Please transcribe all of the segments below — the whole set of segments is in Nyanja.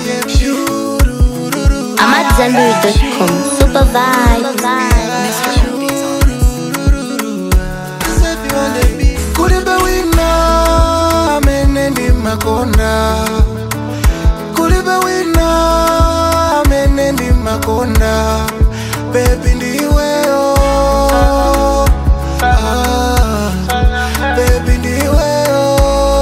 I'm at Zenberry.com. Super vibe. kulibe wina amene ndi makonda kulibe wina amene ndi makonda bebi ndiweyo ah, bebi ndiweyo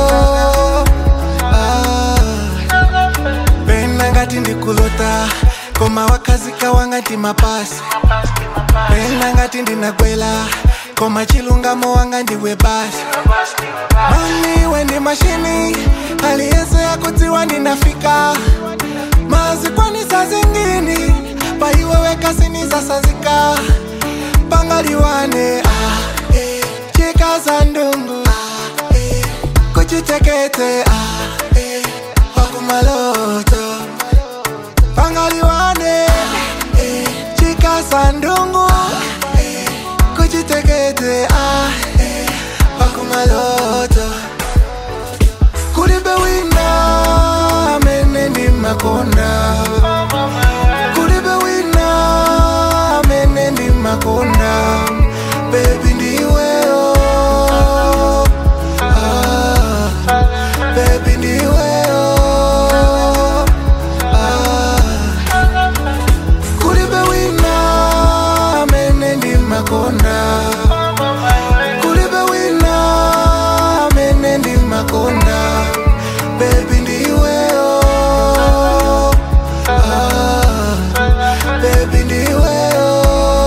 ah. pena ngati ndikulota koma wakhazika wangati mapasi pena ngati ndinakwela koma chilungamo wanga ndiwe basi mami wendi mashini aliyense yakudziwa ndinafika mazikwanisa zingini paiwewekasinizasazika pangaliwane ah, eh, chikaza ndungu ah, eh, kuchitekete ah, eh, wakumaloto pangaliwane eh, chikaza ndungu eh, kuchitekete ah, eh, wakumaloto kulibe wina amene ndi makonda kulibe wina amene ndi makonda bebi ndiweyo ah, bebi ndiweyo ah, kulibe wina amene ndi makonda kulibe wina amene ndi makonda bebi ndiweyo ah, bebi ndiweyo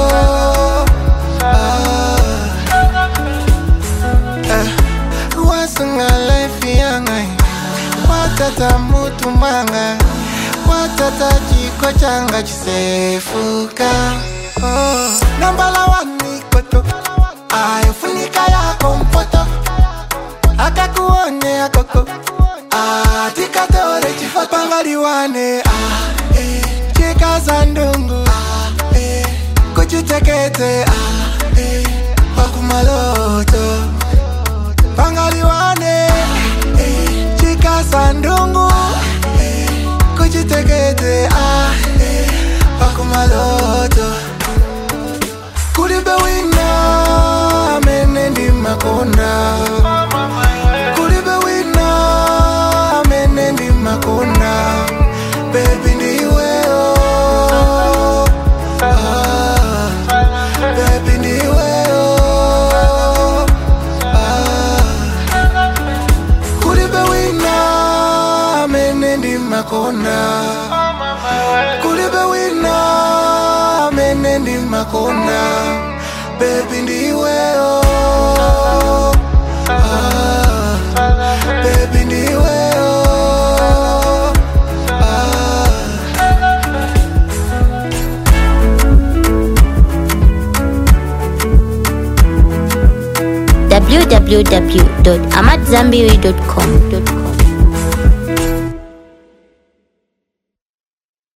ah, eh, wasunga life yanga watata mutu manga watata chiko changa chisefuka oh. nambala wanikoto ayofunika yako mpoto akakuone akoko atikatore chifoto pangaliwane ah, eh, chikaza ndungu ah, eh, kuchitekete ah, eh, wakumaloto pangaliwane eh, chikaza ndungu eh, kuchitekete ah, eh, wakumaloto kulibe wina amene ndi makonda kulibe wina amene ndi makonda bebi ndiweyo ah, bebi ndiweyo ah, kulibe wina amene ndi makonda kulibe wina amene ndi makonda bebi ndiweyo ah, bebi ndiweyo ah. www.amatzambiri.com.